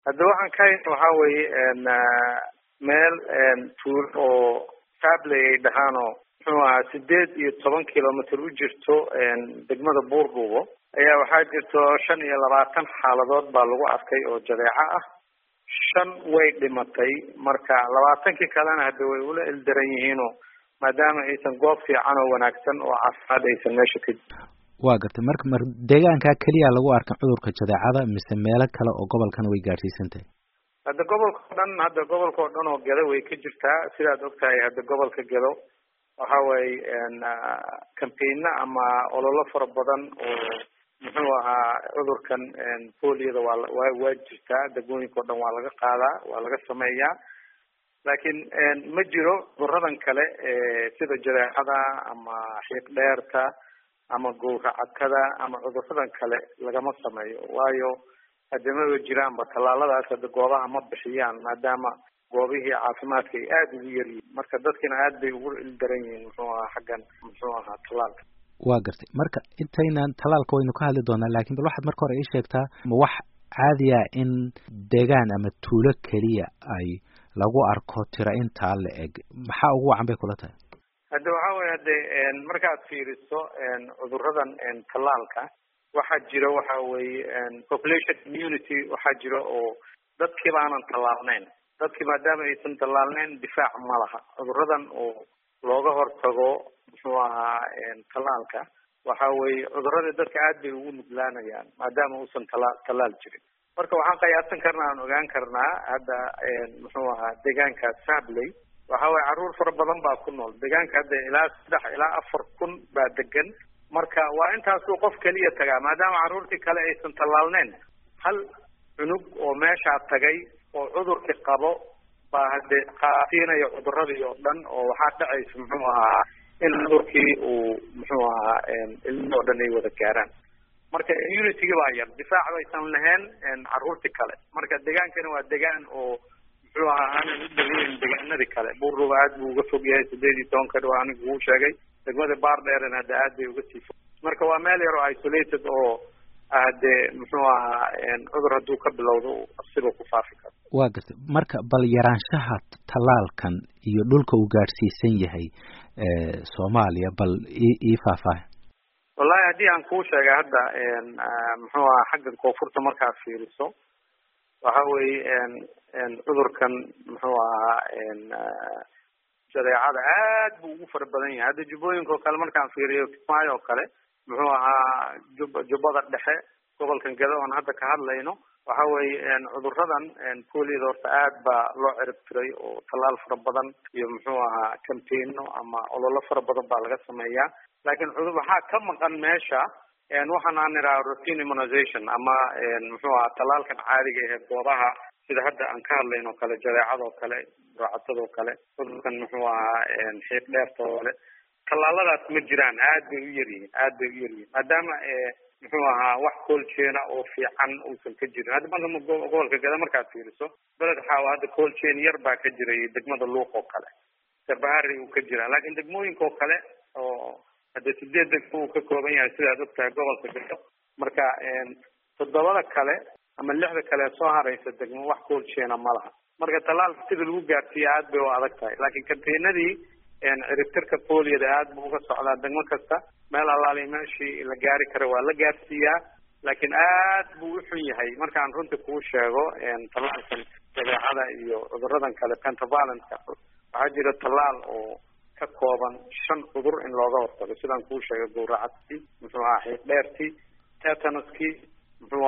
hadda waxaan ka hayna waxaa weeye meel tuul oo sabley ay dhahaanoo muxuu ahaa sideed iyo toban kilomitr u jirto degmada buurbuubo ayaa waxaa jirto shan iyo labaatan xaaladood baa lagu arkay oo jadeeco ah shan way dhimatay marka labaatankii kalena hadda way ula ildaran yihiinoo maadaama aysan goob fiican oo wanaagsan oo caafimaad aysan meesha ka jirin waa gartay marka mar deegaankaa keliya lagu arkan cudurka jadeecada mise meelo kale oo gobolkana way gaadhsiisan tahay hadda gobolka o dhan hadda gobolka oo dhan oo gedo way ka jirtaa sidaad og tahay hadda gobolka gedo waxa weeye campaigna ama ololo fara badan oo muxuu ahaa cudurkan poliyada waa wa waa jirtaa degmooyinka o dhan waa laga qaadaa waa laga sameeyaa laakiin ma jiro cuduradan kale sida jadeecada ama xiiq dheerta ama gowracadkada ama cuduradan kale lagama sameeyo waayo hadamaba jiraanba tallaaladaas hadda goobaha ma bixiyaan maadaama goobihii caafimaadka ay aada ugu yaryihiin marka dadkina aad bay ugu ildaran yihiin muxuu ahaa xaggan muxuu ahaa tallaalka waa gartay marka intaynan tallaalka waynu ka hadli doonaa lakin bal waxaad marka hore ii sheegtaa ma wax caadiya in deegaan ama tuulo keliya ay lagu arko tira intaa la eg maxaa ugu wacan bay kula tahay hadda waxaa weye hade markaad fiiriso cuduradan tallaalka waxaa jira waxa weeye population immunity waxaa jira oo dadkiiba aanan tallaalneyn dadkii maadaama aysan tallaalneyn difaac ma laha cuduradan oo looga hortago muxuu ahaa tallaalka waxa weeye cuduradii dadka aad bay ugu nuglaanayaan maadaama uusan tala tallaal jirin marka waxaan qiyaasan karnaa aan ogaan karnaa hadda muxuu ahaa deegaanka sabley waxa weye carruur fara badan baa ku nool deegaanka hadda ilaa saddex ilaa afar kun baa degan marka waa intaasuu qof keliya tagaa maadaama carruurtii kale aysan tallaalneyn hal cunug oo meeshaa tagay oo cudurkii qabo baa hade qaatiinaya cuduradii oo dhan oo waxaa dhacaysa muxuu ahaa in cudurkii uu muxuu ahaa ilmihii oo dhan ay wada gaaraan marka immunitygii baa yar difaac baysan lahayn carruurtii kale marka degaankana waa degaan oo muxuu ahaa aanan u dhaweyn degaanadii kale buurruba aad buu uga fog yahay sideed iyo tobanka dhow anigu uu sheegay degmada baardheerna hadda aad bay uga sii fog marka waa meel yar oo isolated oo hade muxuu ahaa cudur hadduu ka bilowdo asiba ku faafi karo waa gartay marka bal yaraanshaha tallaalkan iyo dhulka uu gaadhsiisan yahay soomaaliya bal i ii faahfaaha wallahi haddii aan kuu sheegay hadda muxuu ahaa xaggan koonfurta markaad fiiriso waxa weeye cudurkan muxuu ahaa jadeecada aad buu ugu fara badan yahay hadda jubbooyinka oo kale markaan fiiriyo kismaayo oo kale muxuu ahaa jub jubbada dhexe gobolkan gado oon hadda ka hadlayno waxa weeye cuduradan poliyada horta aad baa loo cirib tiray oo tallaal fara badan iyo muxuu ahaa campaigno ama ololo fara badan baa laga sameeyaa laakiin cudur waxaa ka maqan meesha waxaan aan idhaha routine immunization ama muxuu ahaa tallaalkan caadiga ee goobaha sida hadda aan ka hadlayn oo kale jadeecadoo kale racatadoo kale cudurkan muxuu ahaa xiiq dheerta oo kale tallaaladaas ma jiraan aad bay u yaryihiin aad bay u yaryihiin maadaama muxuu ahaa wax coolchaina oo fiican uusan ka jirin hadda marka gobolka gada markaad fiiriso beled xaawa hadda coolchain yar baa ka jiray degmada luuq oo kale garbahari uu ka jiraa laakiin degmooyinka oo kale oo hadda sideed degmo uu ka kooban yahay sidaad og tahay gobolka gado marka toddobada kale ama lixda kale soo haraysa degmo wax coolchaina ma laha marka tallaalka sida lagu gaarsiiya aad bay u adag tahay laakiin campaignadii ciribtirka poliyada aad buu uga socdaa degmo kasta meel allaali meeshii la gaari kara waa la gaarsiiyaa laakiin aad buu u xun yahay markaan runta kuu sheego tallaalkan jadeecada iyo cuduradan kale pentavallentka waxaa jira tallaal oo ka kooban shan cudur in looga hortago sidaan kuu sheegay gowracadkii muxuu ahaa xiiq dheertii tetanuskii muxuu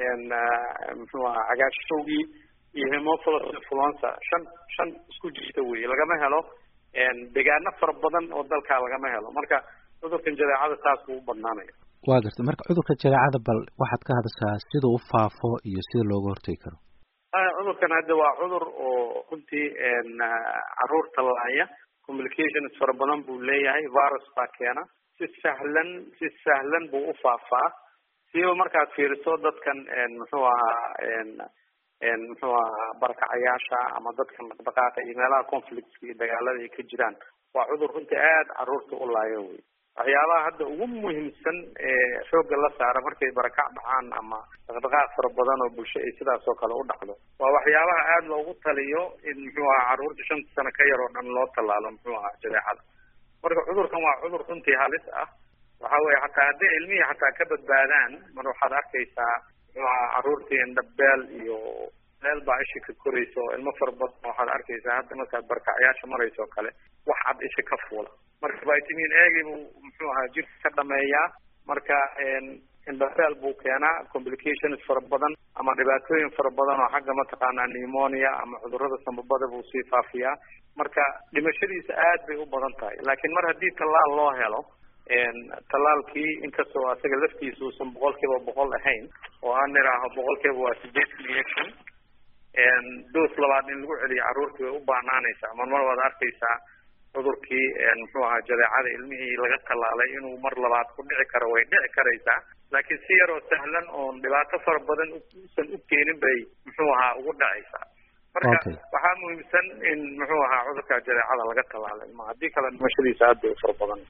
ahaa muxuu ahaa cagaarshowgii iyo hemophilus influenza shan shan isku jirta wey lagama helo degaano fara badan oo dalkaa lagama helo marka cudurkan jadeecada saas buu u badnaanaya waa gartay marka cudurka jadeecada bal waxaad ka hadashaa sida u faafo iyo sida looga hortagi karo cudurkan hadda waa cudur oo runtii caruurta laaya communications fara badan buu leeyahay virus baa keena si sahlan si sahlan buu u faafaa siba markaad fiiriso dadkan muxuu ahaa muxuu ahaa barakacayaasha ama dadkan dhaqdhaqaaqa iyo meelaha conflictska iyo dagaalada ay ka jiraan waa cudur runtii aada caruurta u laayo wey waxyaabaha hadda ugu muhiimsan ee xoogga la saara markay barakac dhacaan ama dhaqdhaqaaq fara badan oo bulsho ay sidaas oo kale u dhacdo waa waxyaabaha aada loogu taliyo in muxuu ahaa carruurta shanta sano ka yar oo dhan loo tallaalo muxuu ahaa jadeecada marka cudurkan waa cudur runtii halis ah waxa weye hataa hadday ilmihii xataa ka badbaadaan mar waxaad arkaysaa muxuu ahaa carruurtii indhabeel iyo meel baa isha ka koraysa oo ilmo fara badan waxaad arkaysaa hadda markaad barkacyaasha maraysa oo kale wax cad isha ka fuula marka vitamin agi buu muxuu ahaa jirka ka dhameeyaa marka indhabeel buu keenaa complications fara badan ama dhibaatooyin fara badan oo xagga mataqaanaa pneumonia ama cudurrada sambabada buu sii faafiyaa marka dhimashadiisa aad bay u badan tahay laakiin mar haddii tallaal loo helo tallaalkii inkastoo asaga laftiisa uusan boqol kiiba boqol ahayn oo aan nidhaaho boqol kiiba waa sideetan iyo shan dos labaad in lagu celiyo carruurtii way u baanaanaysaa marmar waad arkaysaa cudurkii muxuu ahaa jadeecada ilmihii laga tallaalay inuu mar labaad ku dhici karo way dhici karaysaa laakiin si yaroo sahlan oon dhibaato fara badan usan u keenin bay muxuu ahaa ugu dhacaysaa marka waxaa muhiimsan in muxuu ahaa cudurka jadeecada laga tallaalay ma haddii kale dhimashadiisa aad bay u fara badan